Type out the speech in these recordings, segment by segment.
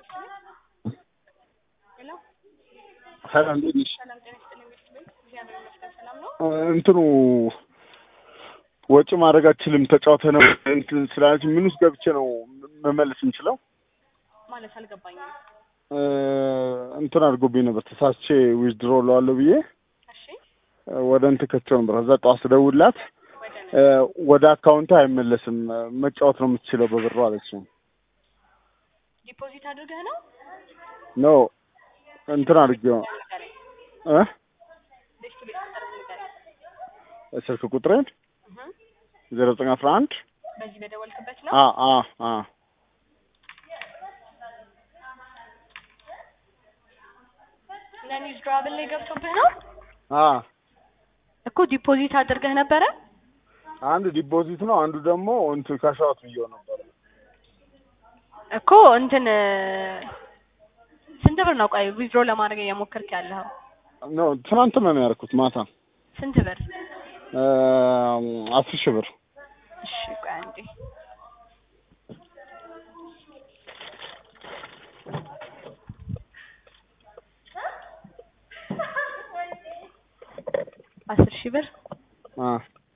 ሄሎ ሰላም እንዴት ነሽ? ሰላም ጤና ይስጥልኝ ቤት ቤት እግዚአብሔር ይመስገን ሰላም ነው። እንትኑ ወጪ ማድረግ አችልም ተጫውተ ነው እንትን ስላለች ምን ውስጥ ገብቼ ነው መመለስ የምችለው? ማለት አልገባኝም። እ እንትን አድርጎብኝ ነበር ተሳስቼ ዊዝድሮ ለዋለሁ ብዬ እሺ ወደ እንትን ከቸው ነበር። ከዛ ጠዋት ስደውልላት ወደ እ ወደ አካውንት አይመለስም መጫወት ነው የምትችለው በብሩ አለች። ዲፖዚት አድርገህ ነው ኖ እንትን አድርጌው ንገረኝ። እ ቤት ቤት ቁጥር ንገረኝ። ስልክ ቁጥሬን እህ ዜሮ ዘጠኝ አስራ አንድ በዚህ በደወልክበት ነው። አ አ አ ነን ዊዝድሮዋብል ላይ ገብቶብህ ነው አ እኮ ዲፖዚት አድርገህ ነበረ። አንድ ዲፖዚት ነው፣ አንዱ ደግሞ እንትን ካሻውት ብዬው ነበር። እኮ እንትን ስንት ብር ነው? ቆይ ዊዝድሮ ለማድረግ እየሞከርክ ያለኸው ኖ ትናንትና ነው ያደረኩት ማታ ስንት ብር? እ አስር ሺህ ብር እሺ ቆይ አንዴ አስር ሺህ ብር አ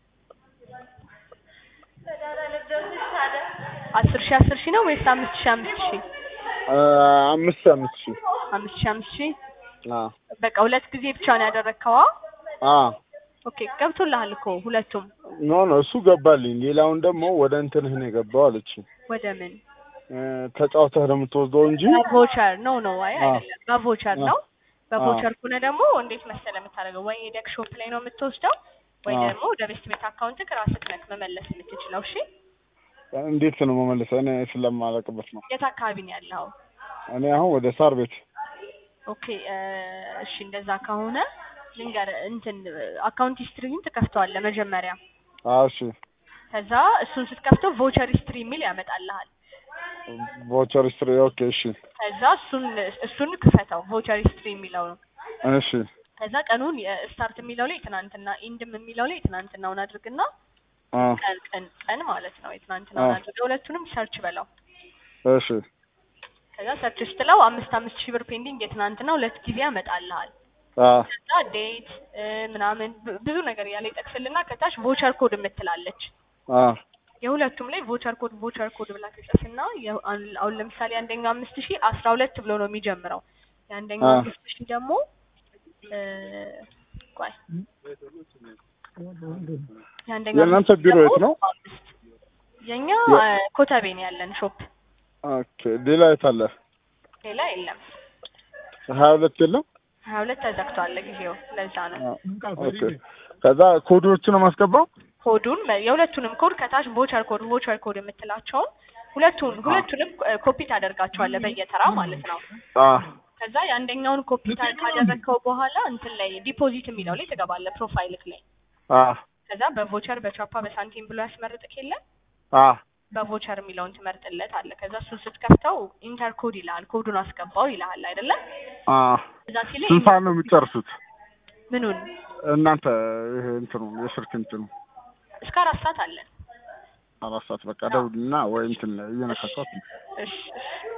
አስር ሺህ አስር ሺህ ነው ወይስ አምስት ሺህ አምስት ሺህ እ አምስት ሺህ አምስት ሺህ አምስት ሺህ አምስት ሺህ አ በቃ ሁለት ጊዜ ብቻ ነው ያደረግከዋ? አ ኦኬ ገብቶልሃል እኮ ሁለቱም። ኖ ኖ እሱ ገባልኝ። ሌላውን ደግሞ ወደ እንትንህ ነው የገባው አለች። ወደ ምን እ ተጫውተህ ነው የምትወስደው እንጂ በቮቸር ኖ ኖ አይ አ አይደለም በቮቸር አ ነው። በቮቸር ከሆነ ደግሞ እንዴት መሰለህ የምታደርገው ወይ ሄደክ ሾፕ ላይ ነው የምትወስደው ወይ አ ደግሞ ወደ ቤት ቤት አካውንትክ ራስህ ነህ መመለስ የምትችለው። እሺ እንዴት ነው መመለሰው? እኔ ስለማላውቅበት ነው። የት አካባቢ ነው ያለኸው? እኔ አሁን ወደ ሳር ቤት ኦኬ እ እሺ እንደዛ ከሆነ ልንገርህ እንትን አካውንት ሂስትሪን ትከፍተዋለህ መጀመሪያ። አዎ እሺ ከዛ እሱን ስትከፍተው ቮቸር ሂስትሪ የሚል ያመጣልሃል። ቮቸር ስትሪ ኦኬ እሺ ከዛ እሱን እሱን ክፈተው ቮቸር ሂስትሪ የሚለው ነው። እሺ ከዛ ቀኑን ስታርት የሚለው ላይ ትናንትና ኢንድም የሚለው ላይ ትናንትናውን አድርግና አ ቀን ቀን ቀን ማለት ነው የትናንትናውን አ አድርገህ ሁለቱንም ሰርች በለው። እሺ ከዛ ሰርች ስትለው አምስት አምስት ሺህ ብር ፔንዲንግ የትናንትና ሁለት ጊዜ ያመጣልሃል። አ ከዛ ዴት ምናምን ብ- ብዙ ነገር ያለ ይጠቅስልና ከታች ቮቸር ኮድ የምትላለች አ የሁለቱም ላይ ቮቸር ኮድ ቮቸር ኮድ ብላ ትጽፍና የ- አሁን አሁን ለምሳሌ አንደኛው አምስት ሺህ አስራ ሁለት ብሎ ነው የሚጀምረው። የአንደኛው አ አምስት ሺህ ደግሞ እ ቆይ የአንደኛው የእናንተ አምስት ሺህ ቢሮ ደግሞ የት ነው? አምስት የኛ የ- እ ኮተቤ ነው ያለን ሾፕ፣ ኦኬ ሌላ የት አለ? ሌላ የለም። ሀያ ሁለት የለም? ሀያ ሁለት ተዘግቷል ለጊዜው፣ ለዛ ነው አ ኦኬ ከዛ ኮዶቹን ነው የማስገባው? ኮዱን መ- የሁለቱንም ኮድ ከታች ቮቸር ኮድ ቮቸር ኮድ የምትላቸውን ሁለቱን አ ሁለቱንም እ ኮፒ ታደርጋቸዋለህ በየተራ ማለት ነው። አ ከዛ የአንደኛውን ኮፒ ታ- ካደረግከው በኋላ እንትን ላይ ዲፖዚት የሚለው ላይ ትገባለህ ፕሮፋይልክ ላይ። አ ከዛ በቮቸር በቻፓ በሳንቲም ብሎ ያስመርጥክ የለ አ በቮቸር የሚለውን ትመርጥለት አለ። ከዛ እሱን ስትከፍተው ኢንተር ኮድ ይልሃል፣ ኮዱን አስገባው ይልሃል አይደለም? አ እዛ ሲል ስንት ሰዓት ነው የሚጨርሱት? ምኑን እናንተ ይሄ እንትኑ የስልክ እንትኑ እስከ አራት ሰዓት አለን። አራት ሰዓት በቃ ደውልና ወይ እንትን እየነካኳት እሺ እሺ